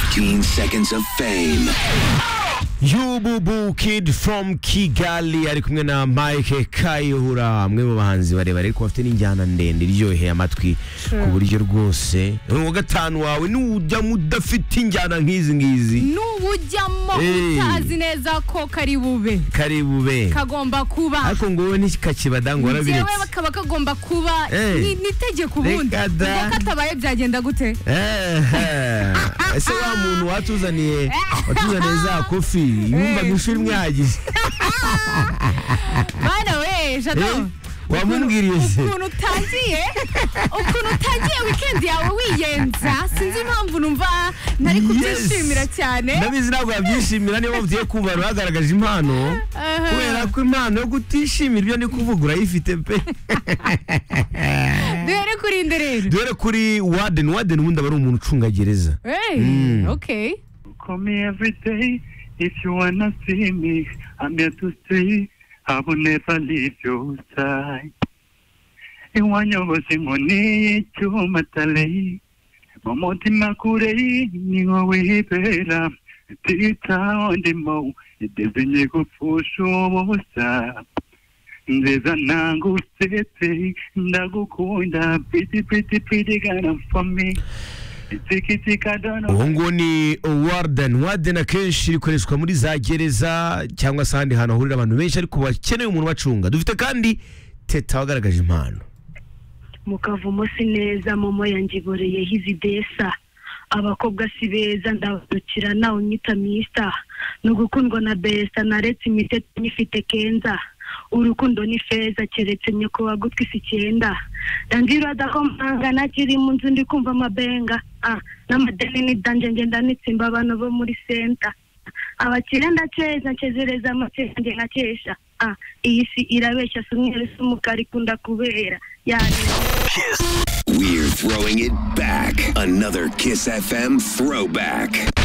15 seconds of fame. Yububu Kid from Kigali ari kumwe na Mike Kayihura amwe mu bahanzi barebare ariko bafite n'injyana ndende iryoheye amatwi ku buryo rwose uwa gatanu wawe nujyamo udafite injyana nk'izi ngizi n'ubu ujyamo Hey. utazi neza ko kari bube kari bube kagomba kuba ariko ngo wowe ntikakibada ngo njyewe warabiretse kakaba kagomba kuba Hey. ni- n'itegeko ubundi Reka da. reka katabaye byagenda gute Ehe. ese wa muntu watuzaniye watuzaniye za kofi yumva Eh. gushira imwe yagize bana we Eh, jado wamubwiriye se ukuntu utangiye ukuntu utangiye wikendi yawe wiyenza sinzi impamvu numva ntari Yes. kubyishimira cyane ndabizi ntabwo wabyishimira niba ugiye kumva bagaragaje impano Aha. kubera ko impano yo kutishimira ibyo ndi kuvuga urayifite pe duhere kuri inde rero dore kuri waden waden ubundi aba ari umuntu ucungagereza Hey, Mm. okay Call me every day if you wanna see me. I'm here to stay. I will never leave your side. iwanyoboze inkoni cy'umatale mu mutima kure ni wowe ibera titaho ndimo idezinye gupfusha ubusa nziza nangusetse ndagukunda piti piti piti gana for me itikitiki dono uwo nguwo ni warden warden akenshi ikoreshwa muri za gereza cyangwa se ahandi hantu hahurira abantu benshi ariko bakeneye umuntu ubacunga dufite kandi teta wagaragaje impano mu kavumo si neza momo yangiboreye hizidesa abakobwa si beza ndabadukira nawe unyita misita ni ugukundwa na besita naretse imitete nyifite kenza urukundo ni feza keretse nyakubahwa gutwi si icyenda ndandira ko mpanga nakiri mu nzu ndi kumva amabenga ah, n'amadeni ni danje ngenda nitsimba abantu bo muri senta abakire ndakeza nkezereza amateka nge nkakesha ah, iyi si irabeshya si umweru si umukara ikunda kubera yani We're throwing it back. Another Kiss FM throwback.